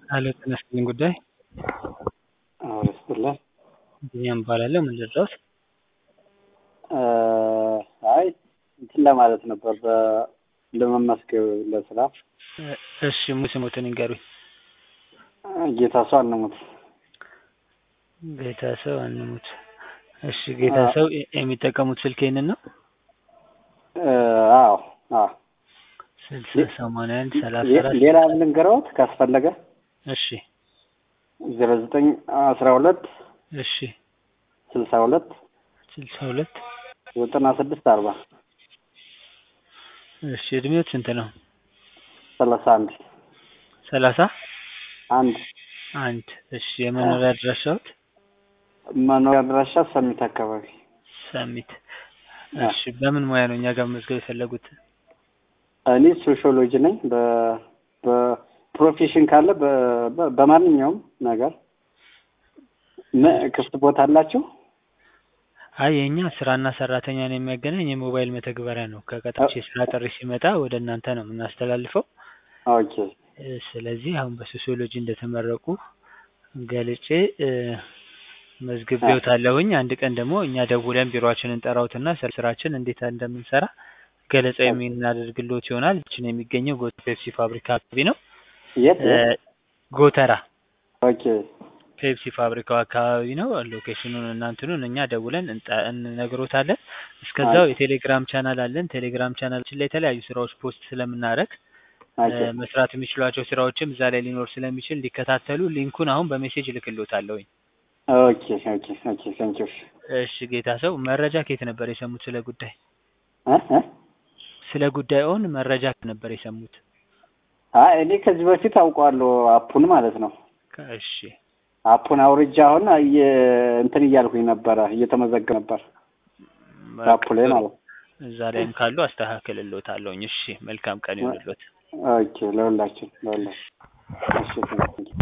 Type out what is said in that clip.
ሄሎ ጤና ይስጥልኝ ጉዳይ አዎ ይስጥልን። ቢኒያም እባላለሁ። ምን ልርዳዎት? አይ እንትን ለማለት ነበር በ- ለመመስገብ ለስራ እሺ ሙሉ ስሞትን ይንገሩኝ። ጌታ ሰው አንሙት ጌታ ሰው አንሙት። እሺ ጌታ ሰው የሚጠቀሙት ስልክ ይህንን ነው? አዎ አዎ ስልሳ ሰማንያ አንድ ሰላሳ ሌ- አራት ሌላ ልንገረውት ካስፈለገ እሺ ዜሮ ዘጠኝ አስራ ሁለት እሺ ስልሳ ሁለት ስልሳ ሁለት ዘጠና ስድስት አርባ እሺ እድሜዎት ስንት ነው? ሰላሳ አንድ ሰላሳ አንድ አንድ እሺ የመኖሪያ አድራሻዎት? መኖሪያ አድራሻ ሰሚት አካባቢ ሰሚት እሺ በምን ሙያ ነው እኛ ጋር መመዝገብ የፈለጉት? እኔ ሶሺዮሎጂ ነኝ በ- በፕሮፌሽን ካለ በ- በ- በማንኛውም ነገር ም- ክፍት ቦታ አላችሁ? አይ የእኛ ስራና ሰራተኛን የሚያገናኝ የሞባይል መተግበሪያ ነው። ከቀጣች የስራ ጥሪ ሲመጣ ወደ እናንተ ነው የምናስተላልፈው። ኦኬ እ፣ ስለዚህ አሁን በሶሲዮሎጂ እንደተመረቁ ገልጬ እ፣ መዝግቤዎታለሁኝ። አንድ ቀን ደግሞ እኛ ደውለን ቢሮአችንን እንጠራውትና ስለ ስራችን እንዴት እንደምንሰራ ገለጻ የምናደርግልዎት ይሆናል። ችን የሚገኘው ጎተራ ፔፕሲ ፋብሪካ አካባቢ ነው። የት እ፣ ጎተራ ኦኬ ፔፕሲ ፋብሪካው አካባቢ ነው። ሎኬሽኑን እናንትኑን እኛ ደውለን እንጠ- እንነግሮታለን። እስከዛው የቴሌግራም ቻናል አለን። ቴሌግራም ቻናላችን ላይ የተለያዩ ስራዎች ፖስት ስለምናደርግ ኦኬ እ፣ መስራት የሚችሏቸው ስራዎችም እዛ ላይ ሊኖር ስለሚችል እንዲከታተሉ ሊንኩን አሁን በሜሴጅ እልክልዎታለሁኝ። ኦኬ ኦኬ ኦኬ ቴንኪው እሺ ጌታ ሰው መረጃ ከየት ነበር የሰሙት ስለ ጉዳይ? እ እ ስለ ጉዳዩን መረጃ ከየት ነበር የሰሙት? አይ እኔ ከዚህ በፊት አውቀዋለሁ አፑን ማለት ነው። ከ- እሺ አፑን አውርጃ አሁን እየ- እንትን እያልኩኝ ነበረ እየተመዘገብ ነበር አፑ ላይ ማለት ነው። እዛ ላይም ካሉ አስተካክልልዎታለሁኝ። እሺ መልካም ቀን ይሁንልዎት። ኦኬ ለሁላችን ለሁላችን እሺ ቴንኪው